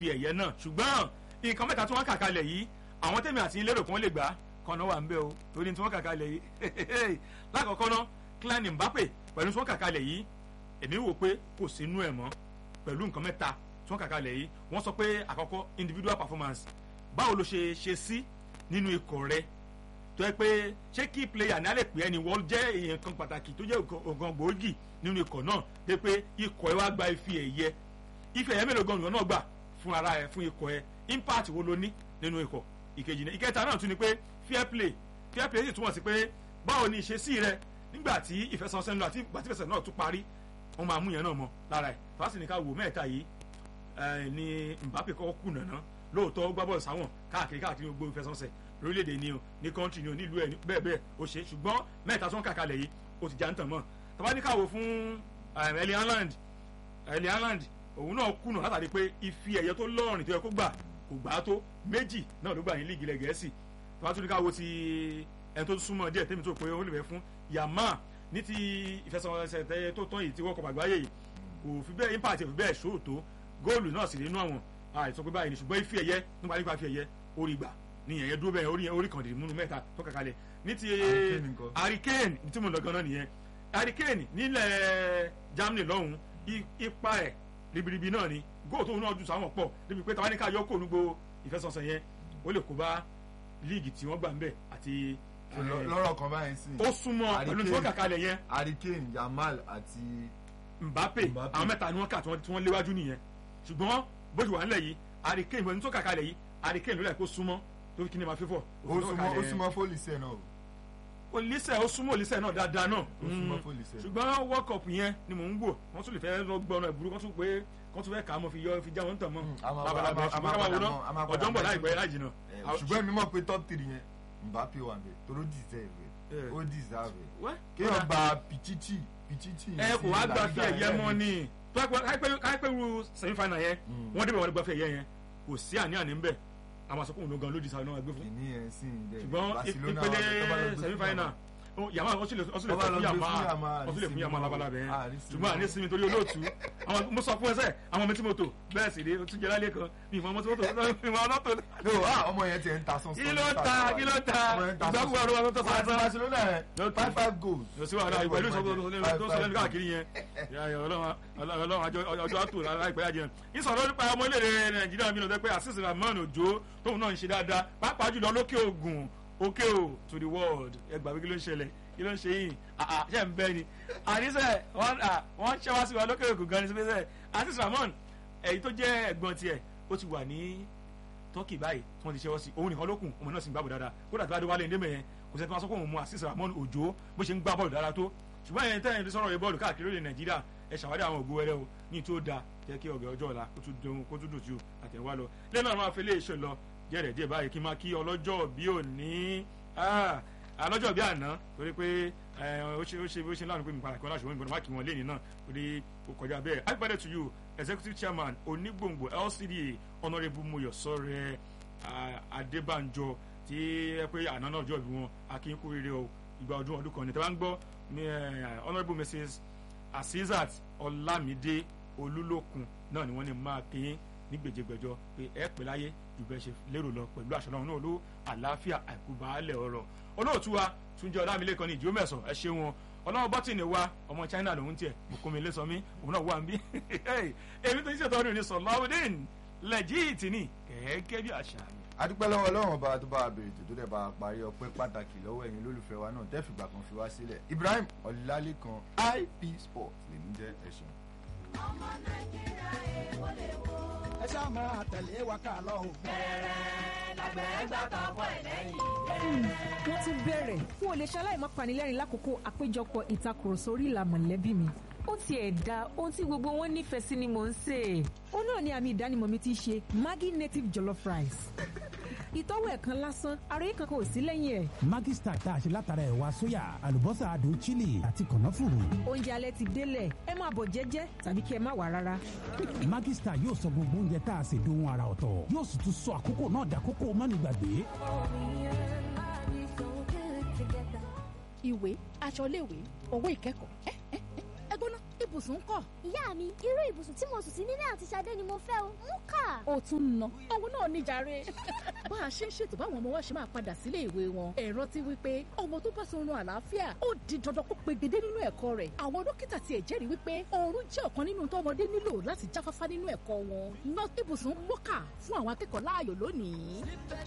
fi ẹ̀yẹ náà ṣùgbọ́n nǹkan mẹ́ta tí wọ́n kà kalẹ̀ yìí àwọn tẹ̀mí àti lérò kan lè gbà kọ́nà wà ń bẹ́ o torí tí wọ́n kà kalẹ̀ yìí lákọ̀ọ́kọ́ ná Kylian Mbappe pẹ̀lú tí wọ́n kà kalẹ̀ yìí èmi wò pé kò sínú ẹ̀ mọ́ pẹ̀lú nǹkan mẹ́ta tí wọ́n kà kalẹ̀ yìí wọ́n sọ pé àkọ́kọ́ individual performance báwo ló ṣe ṣe sí nínú ikọ̀ rẹ tó yẹ pé ṣé kí player ní alẹ́ pé ẹni wọ́n jẹ́ èèyàn kan pàtàkì tó jẹ́ ògàn gbòógì nínú ikọ̀ náà dé pé ikọ̀ ẹ wá gba ife ẹ̀yẹ ife ẹ̀yẹ mélòó gan-an náà gbà fún ara ẹ fún ikọ̀ ẹ impact wo ló ní nínú ikọ̀ ìkejì ní ìkẹta náà tún ni pé fair play fair play sì túmọ̀ sí pé báwo ni ìṣesí rẹ nígbà tí ìfẹsẹ̀wọnsẹ̀ ń lọ àti ìgbà tí ìfẹsẹ̀ náà tún parí wọ́n máa mú yẹn náà mọ́ lára ẹ̀ fásitì ní ká wò mẹ́ta yìí ni Mbappe kọ́kọ́ kùnà náà lóòótọ́ ó gbá bọ́ọ̀lù sáwọn káàkiri káàkiri gbogbo ìfẹsẹ̀wọnsẹ̀ lórílẹ̀‐èdè ni o ní kọ́ńtì ni o nílùú ẹ̀ bẹ́ẹ̀ bẹ́ẹ̀ ó ṣe ṣùgbọ́n mẹ́ta tó ń kà kalẹ̀ yìí ó ti já ń tàn mọ́ tọ́ba ní káwọ́ fún Erling Haaland Erling Haaland òun náà kùnà látàrí pé ife ẹ̀yẹ tó lọ́ọ̀rìn tó yẹ kó gbà kò gbà á tó méjì náà ló gbà ní líìgì ilẹ̀ gẹ̀ẹ́sì tọ́ba tún ní káwọ́ ti ẹni tó súnmọ́ díẹ̀ tẹ́mi tó pé ó lè fẹ́ fún Yamal ní ti ìfẹsẹ̀wọnsẹ̀ tẹ́yẹ tó tán yìí ti wọ́kọ̀ àgbáyé yìí kò fi bẹ́ẹ̀ impact fi bẹ́ẹ̀ ṣòótọ́ góòlù náà sì nínú àwọn àìsàn pé báyìí ni ṣùgbọ́n ife ẹ̀yẹ nípa nípa ife ẹ̀yẹ orí gbà nìyẹn yẹn dúró bẹ́ẹ̀ orí orí kan dì múnú mẹ́ta tó kàkálẹ̀ ní ti hurricane tí mo lọ gan-an nìyẹn hurricane nílẹ̀ Germany lọ́hùn ipa ẹ̀ ribiribi náà ni góò tó náà ju sáwọn pọ̀ débi pé tàwọn ní ká yọ kó onúgbò ìfẹsọ̀sẹ̀ yẹn ó lè kó bá líìgì tí wọ́n gbà ń bẹ̀ àti lọ́rọ̀ kan báyìí sí. ó súnmọ́ pẹ̀lú tí wọ́n kà kalẹ̀ yẹn. Hurricane Yamal àti. Mbappe àwọn mẹ́ta ni wọ́n kà tí wọ́n léwájú nìyẹn ṣùgbọ́n bó ṣe wà nílẹ̀ yìí Hurricane pẹ̀lú tó kà kalẹ̀ yìí Hurricane ló lẹ̀ kó súnmọ́ tó fi kí ni máa fífọ̀. ó súnmọ́ ó súnmọ́ fólìsẹ̀ náà. olùsẹ̀ ó súnmọ́ olùsẹ̀ náà dáadáa náà. ó súnmọ́ fólìsẹ̀. ṣùgbọ́n World Cup yẹn ni mò ń wò wọ́n tún lè fẹ́ lọ gbọ́ ọ̀nà ìbúrú wọ́n tún pé wọ́n tún fẹ́ kà á mọ́ fi yọ fi já wọn tàn mọ́. labalábá ṣùgbọ́n káwọn wọná ọjọ́ ń bọ̀ láìpẹ́ láì jìnnà. ṣùgbọ́n mi mọ̀ pé top three yẹn Mbappe wà bẹ̀ toró deserve ó deserve kéèyàn gba pichichi pichichi. ẹ kò wá gba fi ẹ̀yẹ mọ́ ni káyipẹ́ ru semi final yẹn wọ́n débẹ̀ wọ́n gba fi ẹ̀yẹ yẹn kò sí àní-àní ńbẹ̀ àwọn àsọkùn ló gan ló deserve náà gbé fún. ṣùgbọ́n ìpínlẹ̀ semi final yàmá ọsùn lè fún yàmá ọsùn lè fún yàmá labalábẹ yẹn ṣùgbọ́n àní sinmi torí olóòtú mo sọ fún ẹsẹ̀ àwọn ọmọ tí mo tò bẹ́ẹ̀ sì rí o tún jẹ́ lálẹ́ kan ní ìmọ̀ ọmọ tí mo tò ìmọ̀ ọmọ tó. no ah ọmọ yẹn ti ẹ̀ ń ta sọ́nsọ́n. kí ló ta kí ló ta ìgbàgbọ́ ọ̀rọ̀ wa tó sọ àti Barcelona yẹn five five goals. yóò sí wàhálà ìpẹ̀lú ìsọ̀tò tó sọ lẹ́nu káàkiri yẹn ọlọ́run ọjọ́ àtò láìpẹ́ yàjẹ́ ìsọ̀rọ̀ nípa ọmọ ilé Nàìjíríà mi lọ pé àṣìṣe Rahman Òjó tóun náà ń ṣe dáadáa pàápàá jùlọ lókè ògùn òkè ò to the world ẹgbàá kí ló ń ṣẹlẹ̀ kí ló ń ṣe yìí ṣe ń bẹ ni àníṣe wọ́n ṣẹ́ wá sí wa lókè òkú gan ni síbẹ̀ sẹ́ àti Ramon èyí tó jẹ́ ẹ̀gbọ́n tiẹ̀ ó ti wà ní Turkey báyìí tí wọ́n ti ṣẹ́wọ́ sí òun nìkan ló kù ọmọ náà sì ń gbá bọ̀ dáadáa kódà tó bá dé wálé ndémẹ̀ yẹn kò sẹ́ni tó máa sọ pé òun mú àṣìṣe Ramon Òjó bó ṣe ń gbá bọ́ọ̀lù dáadáa tó ṣùgbọ́n ẹ̀yìn tẹ́yìn tó sọ̀rọ̀ bọ́ọ̀lù káàkiri orílẹ̀ Nàìjíríà ẹ ṣàwádìí àwọn ògo wẹrẹ o ní tó da jẹ́ kí ọ̀gẹ̀ ọjọ́ ọ̀la kó tún dùn sí àtẹ̀wá lọ lẹ́nu àwọn afẹ́lẹ́ ìṣọ̀ lọ díẹ̀ díẹ̀ báyìí kí n máa kí ọlọ́jọ́ bí òní alọ́jọ́ bí àná torí pé ó ṣe ó ṣe ó ṣe láàánú pé mi padà kí wọ́n láṣọ wọn gbọ́dọ̀ má kí wọ́n lé ní náà torí ó kọjá bẹ́ẹ̀ happy birthday to you executive chairman onígbòǹgbò LCDA honourable Mọ́yọ̀sọ́rẹ́ Adébánjọ tí ẹ pé àná náà jọ bí wọn akínkú rere o ìgbà ọdún ọdún kan ní tẹ́wọ́n gbọ́ honourable Mrs Asisat Ọlámídé Olúlókun náà ni wọ́n ní máa kín ní gbèjègbèjọ pé ẹ pẹ́ láyé ju bẹ́ẹ̀ ṣe lérò lọ pẹ̀lú àṣọ náà olóò àlàáfíà àìkúbálẹ̀ ọ̀rọ̀ olóòtú wa túnjẹ ọlámilẹ́kan ní ìdíwọ́ mẹ́sàn ẹ ṣe wọn ọlọ́wọ́ bọ́tìnì wa ọmọ China lòun tiẹ̀ bùkúnmi lẹ́sọ̀mí òun náà wà ń bí èmi tó ń ṣètò ọdún ní Sọláwùdín lẹ́jìtì ní gẹ́gẹ́ bí àṣà mi. adúpẹ́ lọ́wọ́ ọlọ́run ọba tó bá a bèrè tó tó dẹ̀ bá a parí ọpẹ́ pàtàkì lọ́wọ́ ẹ̀yin olólùfẹ́ wa náà tẹ́fìgbà kan fi wá sílẹ̀ Ibrahim Ọlálékan IP Sport lèmi jẹ́ ẹ̀sùn. ọmọ Nàìjíríà èèwọ̀ lè wo ẹ ṣáà máa tẹ̀lé wa ká lọ o. bẹ̀rẹ̀ lágbẹ̀ẹ́ gbà kan bọ̀ ẹ̀ lẹ́yìn. wọ́n tún bẹ̀rẹ̀ n ò lè ṣaláì má panilẹ́rìn lákòókò àpéjọpọ̀ ìtakùrọ̀sọ orí ìlà mọ̀lẹ́bí mi. ó tiẹ̀ da ohun tí gbogbo wọn nífẹ̀ẹ́ sí ni mò ń sè. ó náà ni àmì ìdánimọ̀ mi ti ṣe Maggi native jollof rice. ìtọ́wò ẹ̀kan lásán ara yìí kankan ò sí lẹ́yìn ẹ̀. Maggi Star tá a ṣe látara ẹ̀wà sóyà àlùbọ́sà adùn chili àti kànáfùrù. oúnjẹ alẹ́ ti délẹ̀ ẹ máa bọ̀ jẹ́jẹ́ tàbí kí ẹ má wà rárá. Maggi Star yóò sọ gbogbo oúnjẹ tá a ṣe dohun ara ọ̀tọ̀ yóò sì tún sọ àkókò náà dàkókò mánigbàgbé. ìwé aṣọ iléèwé owó ìkẹ́kọ̀ọ́ ẹ ẹ ẹ gbóná ibo ibùsùn ń kọ́. ìyá mi irú ibùsùn tí mo sùn sí nílé àti Ṣadé ni mo fẹ́ o mú kà. ó tún ń ná owó náà níjàre. bá a ṣe ń ṣètò báwọn ọmọ wa ṣe máa padà sílé ìwé wọn ẹ rántí wípé ọmọ tó bá sọrun àlàáfíà ó di dandan kó pegedé nínú ẹ̀kọ́ rẹ̀ àwọn dókítà tiẹ̀ jẹ́rìí wípé oorun jẹ́ ọ̀kan nínú tọ́mọdé nílò láti jáfáfá nínú ẹ̀kọ́ wọn ná ibùsùn mọ́kà fún àwọn akẹ́kọ̀ọ́ láàyò lónìí.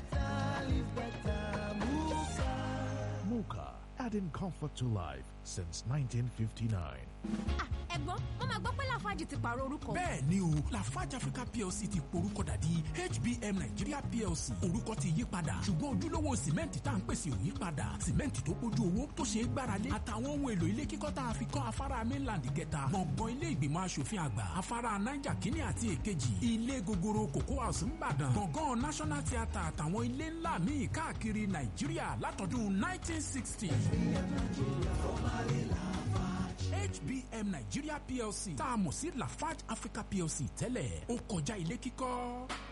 Mocha, adding comfort to life since 1959. ẹ̀gbọ́n wọ́n máa gbọ́ pé lafarge ti pààrọ̀ orúkọ. bẹ́ẹ̀ ni o lafarge africa plc ti porúkọ dà di hbm nigeria plc orúkọ ti yí padà ṣùgbọ́n ojúlówó sìmẹ́ǹtì tá à ń pèsè ò yí padà sìmẹ́ǹtì tó pójú owó tó ṣe é gbáralé àtàwọn ohun èlò ilé kíkọ́ tá a fi kọ́ afárá mainland kẹta gbọ̀ngàn ilé ìgbìmọ̀ asòfin àgbà afárá niger kínní àti èkejì ilé gogoro cocoa house ńbàdàn gbọ̀ngàn national theatre àtàwọn ilé ńlá míì káàkiri nàìjíríà látọdún 1960. HBM Nigeria PLC tá a mọ̀ sí Lafarge Africa PLC tẹ́lẹ̀ ó kọjá ilé kíkọ́.